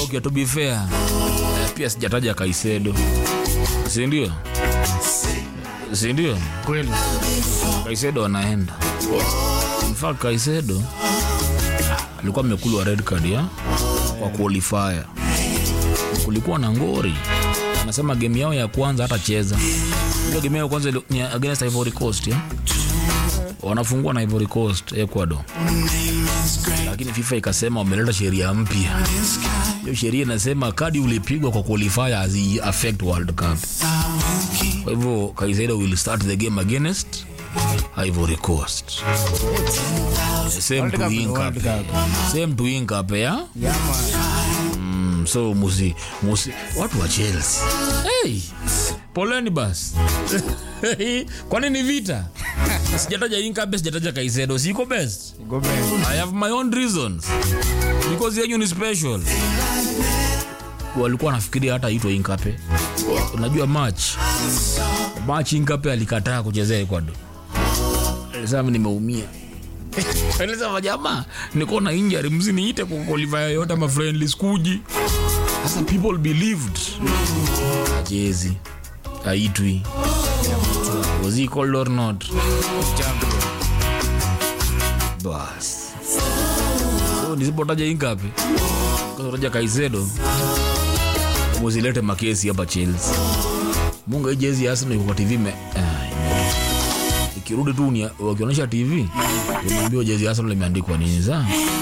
okay, to be fair eh, pia sijataja kaisedo sindio sindio kweli kaisedo anaenda In fact kaisedo alikuwa amekulwa red card ya kwa qualifier kulikuwa na ngori anasema game yao ya kwanza hatacheza ile game yao ya kwanza ili- ni against Ivory Coast ya wanafungua na Ivory Coast Ecuador lakini FIFA ikasema wameleta sheria mpya hiyo sheria inasema kadi ulipigwa kwa qualifier hazi affect World Cup kwa hivyo Kaisedo will start the game against Ivory Coast same World to Cup ni Inca World Cup. same to Inca ya yeah, man. Mm, so musi, musi watu wa Chelsea hey, poleni basi kwani ni vita sijataja Inkape sijataja Kaisedo siko best Go back. I have my own reasons because yenyu ni special walikuwa nafikiria hata itwa Inkape unajua match match Inkape alikataa kuchezea Ecuador alisema nimeumia alisema jamaa niko na injury msiniite kwa qualifier yoyote ama friendly skuji sasa people believed ajezi aitwi was he called or not Champion. bas so nisipotaja ingapi kasataja kaisedo muzilete makesi hapa chelsea munga hii jezi ya Arsenal iko kwa tv me ah, ime- ikirudi tu ni- wakionyesha tv unaambiwa jezi ya Arsenal imeandikwa nini saa